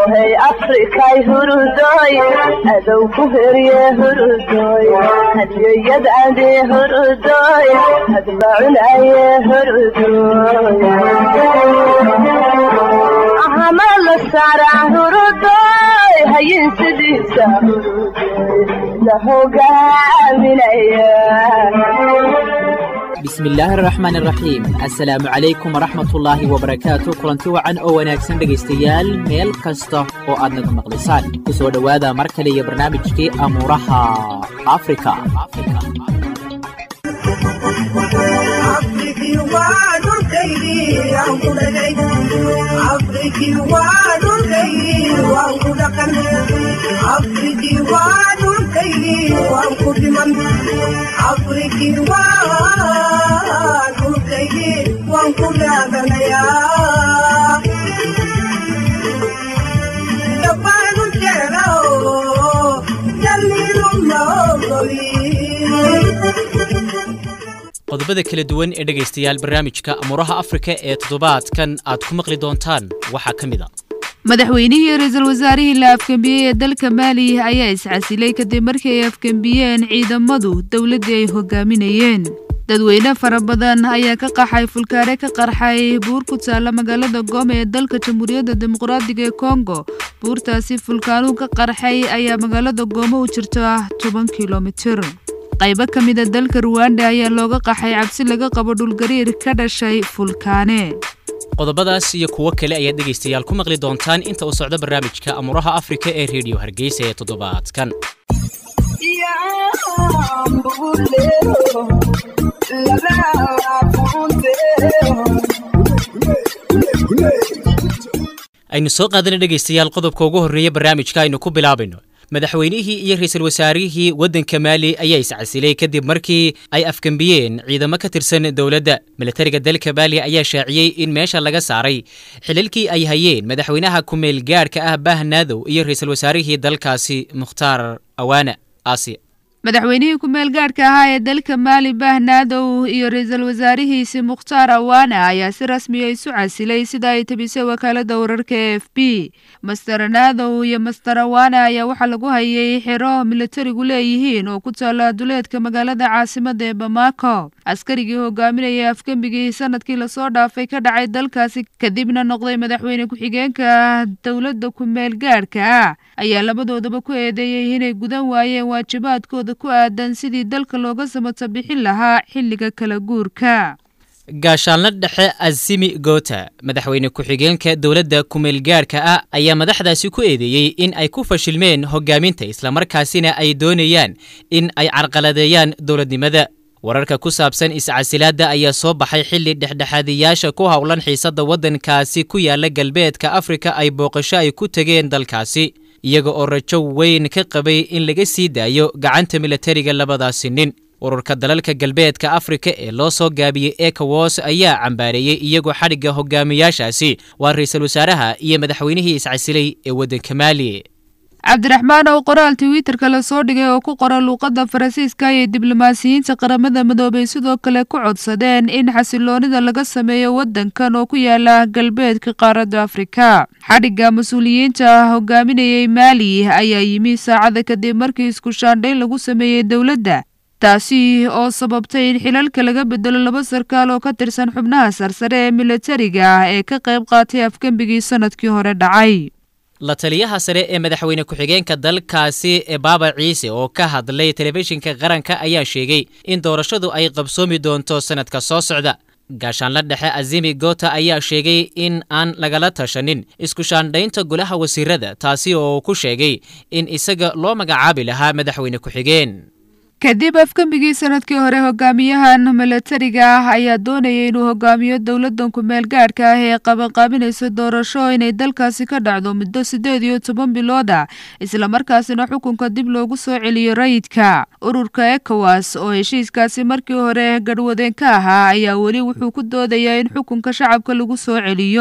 hey afrikay hurudoy adow ku herye hurudoy hadyoyad ade hurudoy hadbacunaye hurudoy ahama la saara hurudoy hayin sidiisa hurudoy la hogaaminaya bismillaahi araxmaan araxiim assalaamu calaykum waraxmatullaahi wabarakaatu kulanti wacan oo wanaagsan dhegaystayaal meel kasta oo aad naga maqlaysaan ku soo dhowaada mar kale iyo barnaamijkii amuuraha afrika qodobada kala duwan ee dhegaystayaal barnaamijka amuuraha afrika ee toddobaadkan aad ku maqli doontaan waxaa ka mid a madaxweynihii ra-iisul wasaarihii la afgembiyey ee dalka maali ayaa iscasilay kadib markii ay afgembiyeen ciidamadu dowladdii ay hogaaminayeen dadweyne fara badan ayaa ka qaxay fulkaare ka qarxay buur ku taalla magaalada gooma ee dalka jamhuuriyadda dimuqraadiga ee kongo buurtaasi fulkaanuhu ka qarxay ayaa magaalada gooma u jirta toban kilomitir qaybo ka mida dalka ruwanda ayaa looga qaxay cabsi laga qabo dhulgariir ka dhashay fulkaane qodobadaas iyo kuwo kale ayaad dhegaystayaal ku maqli doontaan inta uu socdo barnaamijka amuuraha afrika ee rediyo hargeysa ee toddobaadkan aynu soo qaadana dhegaystayaal qodobka ugu horreeya barnaamijka aynu ku bilaabayno madaxweynihii iyo ra-iisul wasaarihii waddanka maali ayaa iscasilay kadib markii ay afgembiyeen ciidamo ka tirsan dowladda milatariga dalka maali ayaa shaaciyey in meesha laga saaray xililkii ay hayeen madaxweynaha ku-meel gaadhka ah bahnaadow iyo ra-iisul wasaarihii dalkaasi mukhtaar awaana aasiya madaxweynihii ku-meel gaadhka ahaa ee dalka maali bahnaadow iyo ra-iisul wasaarihiisi mukhtaar awaana ayaa si rasmiya isu casilay sida ay tabisay wakaalada wararka e f b master naadow iyo master awaana ayaa waxaa lagu hayay xero milatarigu leeyihiin oo ku taalla duleedka magaalada caasimada ee bamako askarigii hogaaminayay afgembigii sanadkii lasoo dhaafay ka dhacay dalkaasi kadibna noqday madaxweyne ku-xigeenka dowladda ku-meel gaadhka ah ayaa labadoodaba ku eedeeyey inay gudan waayeen waajibaadkooda ku aadan sidii dalka looga samata bixin lahaa xilliga kala guurka gaashaanla dhexe azimi gota madaxweyne ku-xigeenka dowladda kumeelgaarhka ah ayaa madaxdaasi ku eedeeyey in ay ku fashilmeen hogaaminta islamarkaasina ay doonayaan in ay carqaladeeyaan dowladnimada wararka ku saabsan iscasilaadda ayaa soo baxay xilli dhexdhexaadiyaasha ku howlan xiisadda waddankaasi ku yaala galbeedka afrika ay booqasho ay ku tegeen dalkaasi iyaga oo rajo weyn ka qabay in laga sii daayo gacanta milatariga labadaasi nin ururka dalalka galbeedka afrika ee loo soo gaabiyey ekowas ayaa cambaareeyey iyagoo xadhigga hogaamiyaashaasi waa ra-iisul wasaaraha iyo madaxweynihii iscasilay ee waddanka maali cabdiraxmaan oo qoraal twitterka lasoo dhigay oo ku qoran luuqadda faransiiska ayay diblomaasiyiinta qaramada midoobay sidoo kale ku codsadeen in xasiloonida laga sameeyo waddankan oo ku yaala galbeedka qaaradda afrika xadhigga mas-uuliyiinta hogaaminayay maali ayaa yimi saacada kadib markii isku shaandhayn lagu sameeyey dowladda taasi oo sababtay in xilalka laga bedelo laba sarkaal oo ka tirsan xubnaha sarsare ee milatariga ee ka qayb qaatay afgembigii sanadkii hore dhacay la taliyaha sare ee madaxweyne ku-xigeenka dalkaasi ee baaba ciise oo ka hadlay telefishinka qaranka ayaa sheegay in doorashadu ay qabsoomi doonto sanadka soo socda gaashaanla dhexe azimi gota ayaa sheegay in aan lagala tashanin isku shaandhaynta golaha wasiirada taasi oo ku sheegay in isaga loo magacaabi lahaa madaxweyne ku-xigeen kadib afgembigii sanadkii hore hogaamiyahan milatariga ah ayaa doonayay inuu hogaamiyo dowladdan ku-meel gaadhka ah ee qabanqaabinaysa doorasho inay dalkaasi ka dhacdo muddo siddeed iyo toban bilood ah islamarkaasina xukunka dib loogu soo celiyo rayidka ururka ekowas oo heshiiskaasi markii hore garhwadeen ka ahaa ayaa weli wuxuu ku doodayaa in xukunka shacabka lagu soo celiyo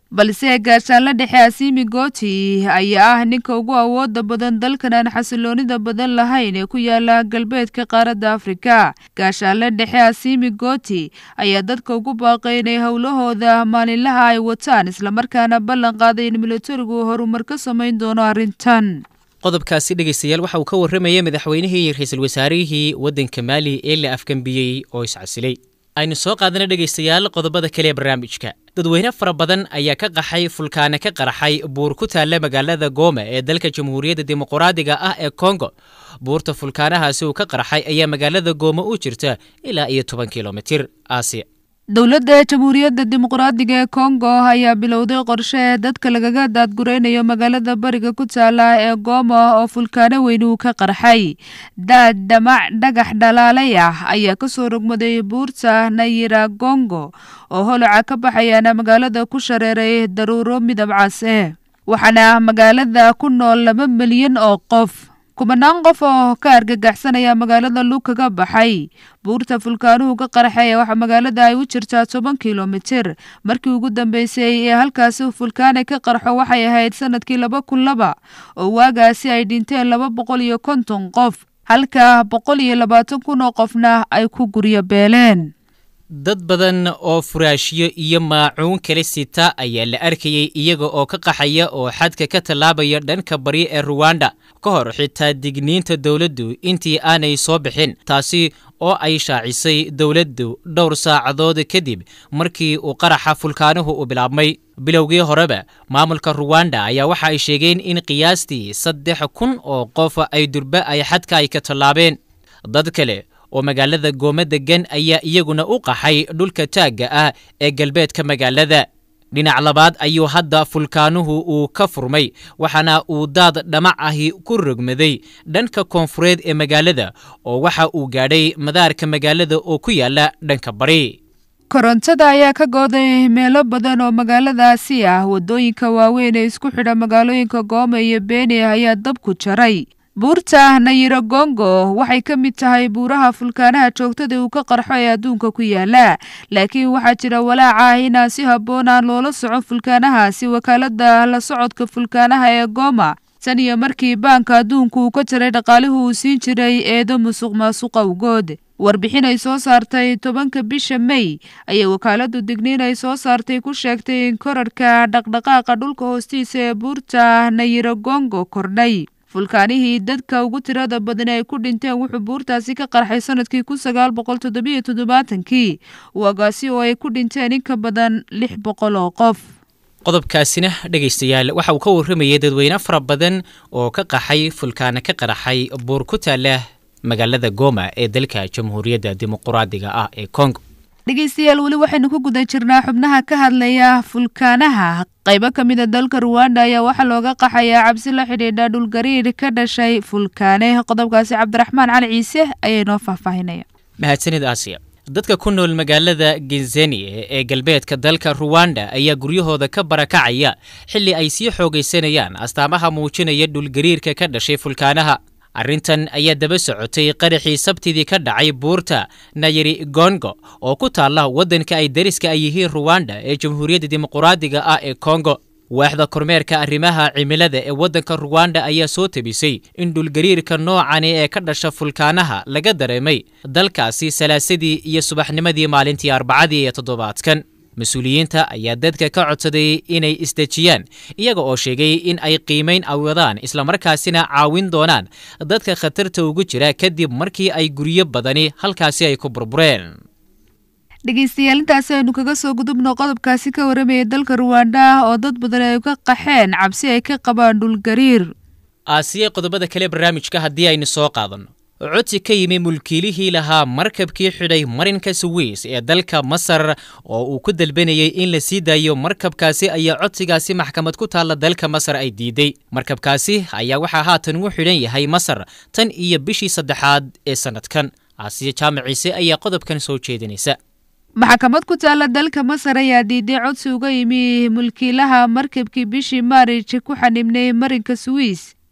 balse gaashaanla dhexe asiimi gooti ayaa ah ninka ugu awooda badan dalkan aan xasiloonida badan lahayn ee ku yaala galbeedka qaaradda afrika gaashaanle dhexe asiimi gooti ayaa dadka ugu baaqay inay howlahooda maalinlaha ay wataan islamarkaana ballan qaaday in militarigu horumar ka samayn doono arrintan qodobkaasi dhegaystayaal waxa uu ka warramayay madaxweynihii iyo ra-iisul wasaarihii waddanka maali ee la afgambiyey oo iscasilay aynu soo qaadana dhegaystayaal qodobada kale ee barnaamijka dadweyne fara badan ayaa ka qaxay fulkaane ka qaraxay buur ku taalla magaalada gooma ee dalka jamhuuriyadda dimuqraadiga ah ee kongo buurta fulkaanahaasi uu ka qarxay ayaa magaalada gooma u jirta ilaa iyo toban kilomitir aasiya dowladda jamhuuriyadda dimuqraadiga ee kongo ayaa bilowday qorshe dadka lagaga daadguraynayo magaalada bariga ku taala ee gooma oo fulkaano weyn uu ka qarxay daad dhamac dhagax dhalaalay ah ayaa kasoo rogmaday buurta nayira gongo oo holoca ka baxayaana magaalada ku shareeray daruuro midab cas eh waxaana magaalada ku nool laba milyan oo qof kumanaan qof oo ka argagaxsanaya magaalada lug kaga baxay buurta fulkaanuhu ka qarxay waxaa magaalada ay u jirtaa toban kilomitir markii ugu dambeysay ee halkaasi fulkaane ka qarxo waxay ahayd sanadkii laba kun laba oo waagaasi ay dhinteen laba boqol iyo konton qof halka boqol iyo labaatan kun oo qofna ay ku guryo beeleen dad badan oo furaashyo iyo maacuun kala sita ayaa la arkayey iyaga oo ka qaxaya oo xadka ka tallaabaya dhanka bari ee ruwanda ka hor xitaa digniinta dowladdu intii aanay soo bixin taasi oo ay shaacisay dowladdu dhowr saacadood kadib markii uu qaraxa fulkaanuhu u bilaabmay bilowgii horeba maamulka ruwanda ayaa waxa ay sheegeen in qiyaastii saddex kun oo qof ay durba ay xadka ay ka tallaabeen dad kale oo magaalada gooma degan ayaa iyaguna u qaxay dhulka taagga ah ee galbeedka magaalada dhinac labaad ayuu hadda fulkaanuhu uu ka furmay waxaana uu daad dhamac ahi ku rogmaday dhanka koonfureed ee magaalada oo waxa uu gaadhay madaarka magaalada oo ku yaala dhanka bari korontada ayaa ka gooday meelo badan oo magaaladaasi ah waddooyinka waaweyn ee isku xidha magaalooyinka gooma iyo beeni ayaa dabku jaray buurta nayiro gongo waxay ka mid tahay buuraha fulkaanaha joogtada uu ka qarxo ee adduunka ku yaala laakiin waxaa jira walaaca ah inaan si habboon aan loola socon fulkaanahaasi wakaalada la socodka fulkaanaha ee gooma tan iyo markii baanka adduunku uu ka jaray dhaqaalihu uu siin jiray eedo musuq maasuqa awgood warbixin ay soo saartay tobanka bisha mey ayay wakaaladu digniin ay soo saartay ku sheegtay in korarhka dhaqdhaqaaqa dhulka hoostiisa ee buurta nayiro gongo kordhay fulkaanihii dadka ugu tirada badan ay ku dhinteen wuxuu buurtaasi ka qarxay sanadkii kun sagaal boqol toddobiyo toddobaatankii waagaasi oo ay ku dhinteen in ka badan lix boqol oo qof qodobkaasina dhegaystayaal waxa uu ka warramayay dadweyne fara badan oo ka qaxay fulkaana ka qaraxay buur ku taala magaalada gooma ee dalka jamhuuriyadda dimuqraadiga ah ee kongo dhegeystayaal weli waxaynu ku guda jirnaa xubnaha ka hadlaya fulkaanaha qaybo ka mid a dalka ruwanda ayaa waxaa looga qaxayaa cabsi la xidhiidha dhulgariir ka dhashay fulkaane qodobkaasi cabdiraxmaan cali ciise ayaa inoo faahfaahinaya mahadsanid aasiya dadka ku nool magaalada genzeni ee galbeedka dalka ruwanda ayaa guryahooda ka barakacaya xilli ay sii xoogaysanayaan astaamaha muujinaya dhulgariirka ka dhashay fulkaanaha arrintan ayaa daba socotay qaraxii sabtidii ka dhacay buurta nayiri gongo oo ku taalla waddanka ay dariska ay yihiin ruwanda ee jamhuuriyadda dimuqraadiga ah ee kongo waaxda kormeerka arrimaha cimilada ee waddanka ruwanda ayaa soo tabisay in dhulgariirka noocani ee ka dhasha fulkaanaha laga dareemay dalkaasi salaasadii iyo subaxnimadii maalintii arbacadii ee toddobaadkan mas-uuliyiinta ayaa dadka ka codsaday inay isdejiyaan iyaga oo sheegay in ay qiimayn awadaan islamarkaasina caawin doonaan dadka khatarta ugu jira kadib markii ay guryo badani halkaasi ay ku burbureen dhegeystayaal intaasi aynu kaga soo gudubno qodobkaasi ka warramaya dalka ruwanda oo dad badan ay ka qaxeen cabsi ay ka qabaan dhulgariir aasiye qodobada kale barnaamijka haddii aynu soo qaadanno codsi ka yimi mulkiilihii lahaa markabkii xidhay marinka suweys ee dalka masar oo uu ku dalbanayay in la sii daayo markabkaasi ayaa codsigaasi maxkamad ku taalla dalka masar ay diiday markabkaasi ayaa waxaa haatan u xidhan yahay masar tan iyo bishii saddexaad ee sannadkan aasiya jaamac ciise ayaa qodobkan soo jeedinaysa maxkamad ku taalla dalka masar ayaa diiday codsi uga yimi mulkiilaha markabkii bishii maarij ku xanibnay marinka suwiis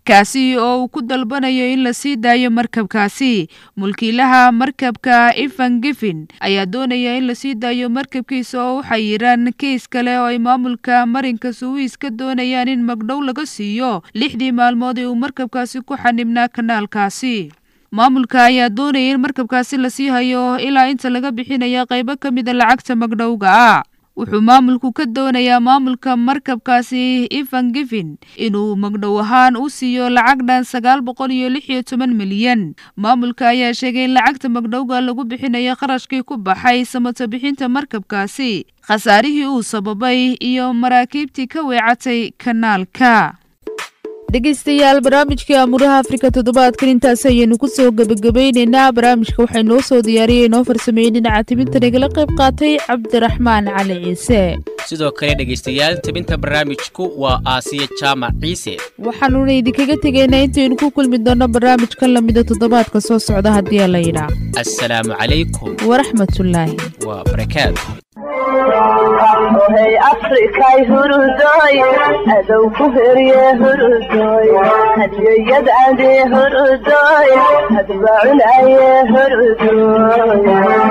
kaasi oo uu ku dalbanayo in la sii daayo markabkaasi mulkiilaha markabka ivan gifin ayaa doonaya in lasii daayo markabkiisa oo u xayiran kiis kale oo ay maamulka marinka suwiis ka doonayaan in magdhow laga siiyo lixdii maalmood ee uu markabkaasi ku xanibnaa kanaalkaasi maamulka ayaa doonaya in markabkaasi lasii hayo ilaa inta laga bixinaya qaybo ka mida lacagta magdhowga ah wuxuu maamulku ka doonayaa maamulka markabkaasi ivan gifin inuu magdhow ahaan u siiyo lacag dhan sagaal boqol iyo lix iyo toban milyan maamulka ayaa sheegay in lacagta magdhowga lagu bixinayo kharashkii ku baxay samato bixinta markabkaasi khasaarihii uu sababay iyo maraakiibtii ka weecatay kanaalka dhegeystayaal barnaamijkii amuuraha afrika toddobaadkan intaas ayaynu ku soo gebagabayneynaa barnaamijka waxay noo soo diyaariyey inoo farsameeyey dhinaca tibinta nagala qayb qaatay cabdiraxmaan cali ciise sidoo kale dhegaystayaal tebinta barnaamijku waa aasiya jaamac ciise waxaanuna idinkaga tegaynaa intaynu ku kulmi doonno barnaamijkan lamida toddobaadka soo socda haddii la yidhaa assalaamu calaykum waraxmatullaahi waa barakaatu ohay afrikay hurudoy adow ku herye hurudoy hadiyayad ade hurudoy hadbacunaye hurudoy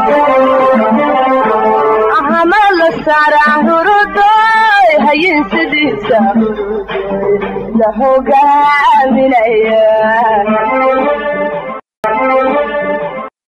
ahama la sara hurudoy hayin sidiisa hurudoy la hogaaminaya